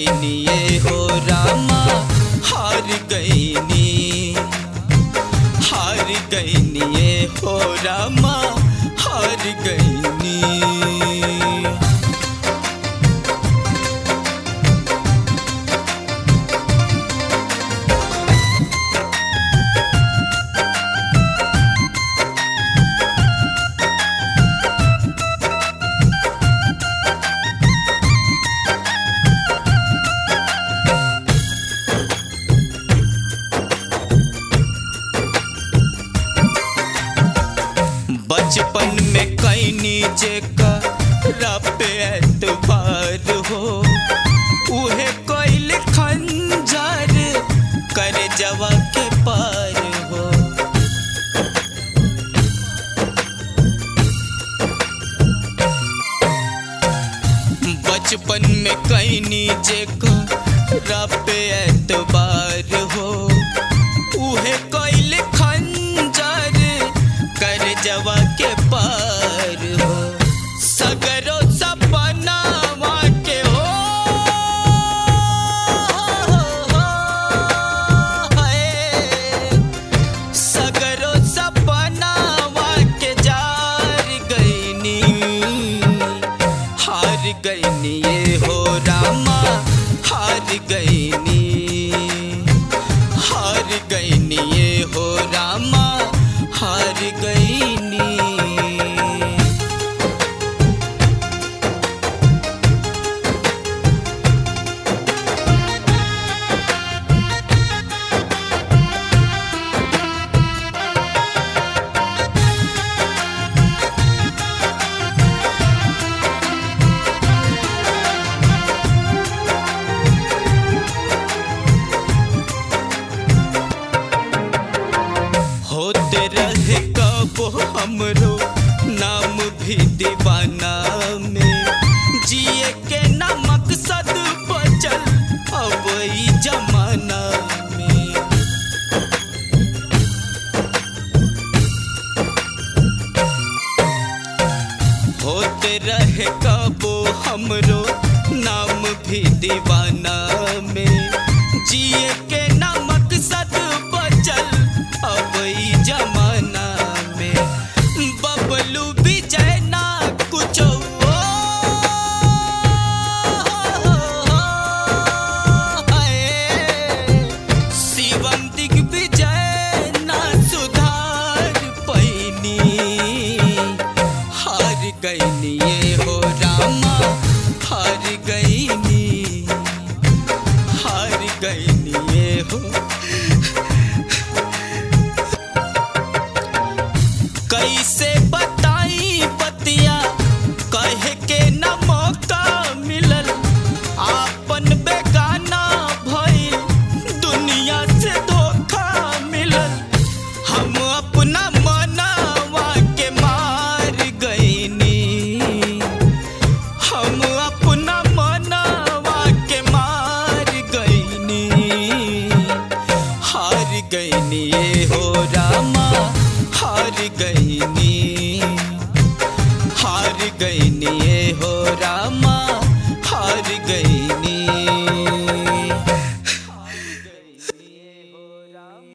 गईनी ये हो रामा हार गईनी हार गईनी ये हो रामा हार गईनी बचपन में कैनी जे का रब एतबार हो उहे कोइल खंजर कर जवा के पार हो बचपन में कैनी जे का रब एतबार हो उहे कोइल खंजर कर जवा के पार हो सगरो सपना के हो हाय। सगरो सपना के जार गईनी हार गईनी ये हो रामा हार गईनी हार गईनी ये हो रामा हार गईनी होते रहे कब हमरो नाम भी दीवाना में जिए के ना मकसद बचल अब ई जमाना में होते रहे कबो हमरो नाम भी दीवाना में जिए